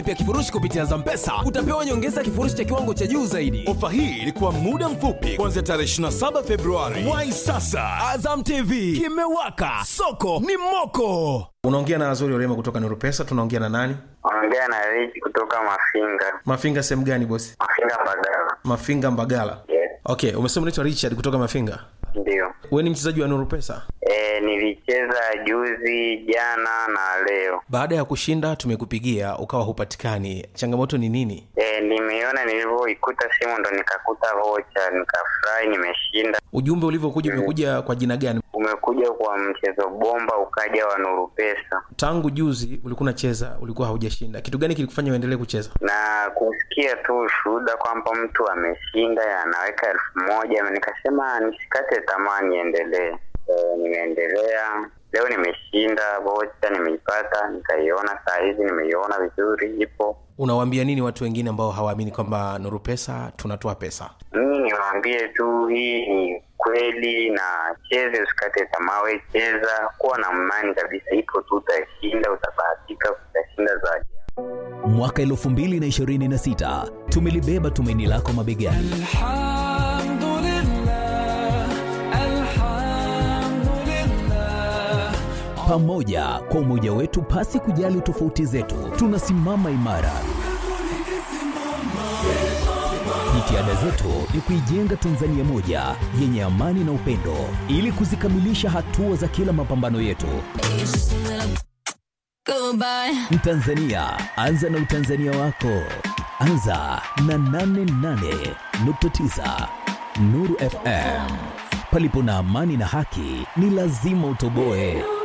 pia kifurushi kupitia Zampesa utapewa nyongeza kifurushi cha kiwango cha juu zaidi. Ofa hii ilikuwa muda mfupi kuanzia tarehe 27 Februari. Wai sasa, Azam TV kimewaka, soko ni moko. unaongea na azori orema kutoka nuru pesa tunaongea na nani Ongea na Rich kutoka Mafinga. mafinga sehemu gani bosi Mafinga Mbagala. mafinga mbagala Yes, okay umesema unaitwa richard kutoka mafinga ndio. we ni mchezaji wa nuru pesa E, nilicheza juzi, jana na leo. baada ya kushinda tumekupigia ukawa hupatikani changamoto ni nini E, nimeiona nilivyoikuta simu ndo nikakuta vocha, nikafurahi, nimeshinda. ujumbe ulivyokuja umekuja kwa jina gani Umekuja kwa mchezo bomba, ukaja wa Nuru Pesa tangu juzi ulikuwa unacheza ulikuwa haujashinda kitu gani kilikufanya uendelee kucheza na kusikia tu ushuhuda kwamba mtu ameshinda anaweka elfu moja nikasema nisikate tamaa, niendelee. E, nimeendelea leo, nimeshinda vocha, nimeipata, nikaiona saa hizi, nimeiona vizuri, ipo unawaambia nini watu wengine ambao hawaamini kwamba nuru pesa tunatoa pesa mimi niwaambie tu hii ni kweli na cheze usikate tamaa we cheza kuwa na imani kabisa ipo tu utashinda utabahatika utashinda zaidi mwaka 2026 tumelibeba tumaini lako mabegani pamoja kwa umoja wetu pasi kujali tofauti zetu tunasimama imara jitihada zetu ni kuijenga tanzania moja yenye amani na upendo ili kuzikamilisha hatua za kila mapambano yetu mtanzania anza na utanzania wako anza na 88.9 nuru fm palipo na amani na haki ni lazima utoboe